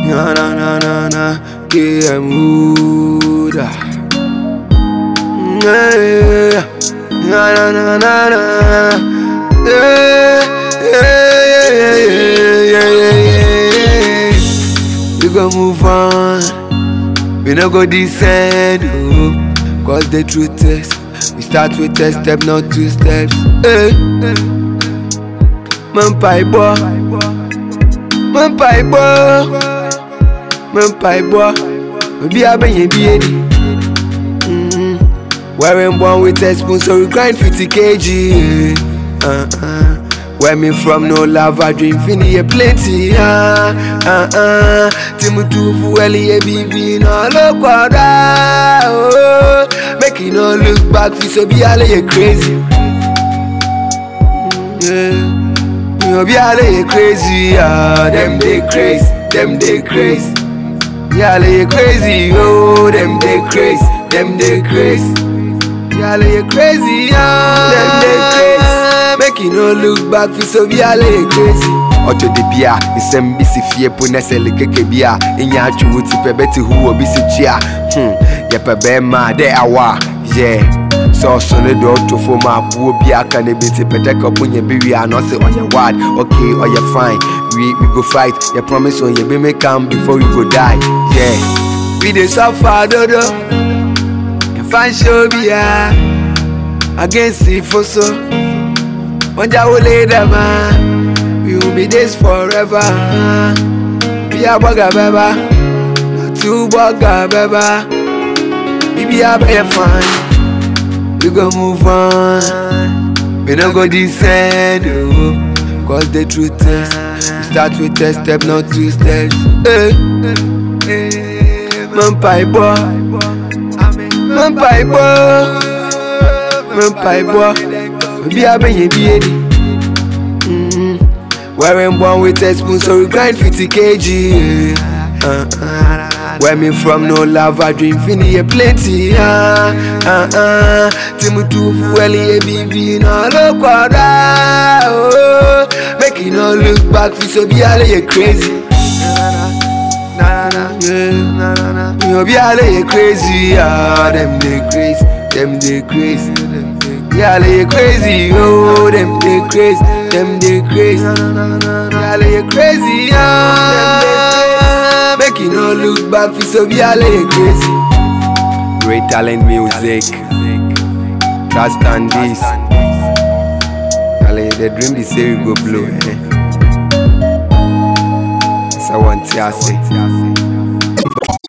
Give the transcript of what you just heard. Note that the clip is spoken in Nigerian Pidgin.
Na na na na na, KM Huda. Yeah, na na na na na. Yeah, yeah, yeah, yeah, yeah, yeah, yeah. We gon' move on. We no go descend, oh, Cause the truth is, we start with a step, not two steps. Hey. Man pie boy, man pie boy, man pie boy. Maybe I been you be mm Wearing born with a spoon, so we grind 50 kg. Uh-uh. Where me from, no love, I dream finny a plenty. Ah, ah, ah. Timutu fueli a bibi, no look what oh. Make you no look back, fi so be all you crazy. Yeah. You be all you crazy, ah. Them they crazy, them they crazy. Y'all you crazy, oh. Them they crazy, them they crazy. Y'all you crazy, ah. Them they crazy. Make you no look back, fi so be all you crazy. Ọtọ de bia, nsɛm bi si fie po na sɛ lekeke bi a Ɛnya atwe wo ti pɛ bɛte hu obi si kyia hmm. Yɛpɛ bɛɛma dɛ awa yeah. Sɛ ɔso ne de ɔto fom a buo bi aka ne bi ti pɛtɛ kɔpo nyɛ bi wie a na ɔse ɔyɛ wad Okay, ɔyɛ fine, we, we go fight Yɛ promise on yɛ bi make am before we go die yeah. We dey suffer dodo Yɛfa nhyɛ obi a Against ifo so Wanja wo lay them ah. We will be this forever. Be a bugger beba, not two bugger beba. Baby I be fine. We gon' move on. We don't go descend. Oh. Cause the truth is, we start with a step, not two steps. Hey. Hey. Man pie boy, man pie boy, man pie boy. Baby I be ye be Wearing born with a spoon, so we grind 50 kg. Uh-uh. Where me from, no love, I dream finny a plenty. Uh, uh-uh. Timutu fueli a bibi, no look what oh. Make you no look back, fi so be all you crazy. Yeah. You be all you crazy, ah, them they crazy, them they crazy. Yeah, they crazy, oh, them they crazy, them they crazy. Yeah, they crazy, ah. Make you no look back, fi so be all you crazy. Great talent music, trust and this. Charlie, the dream they say we go blow, eh. So I want to say.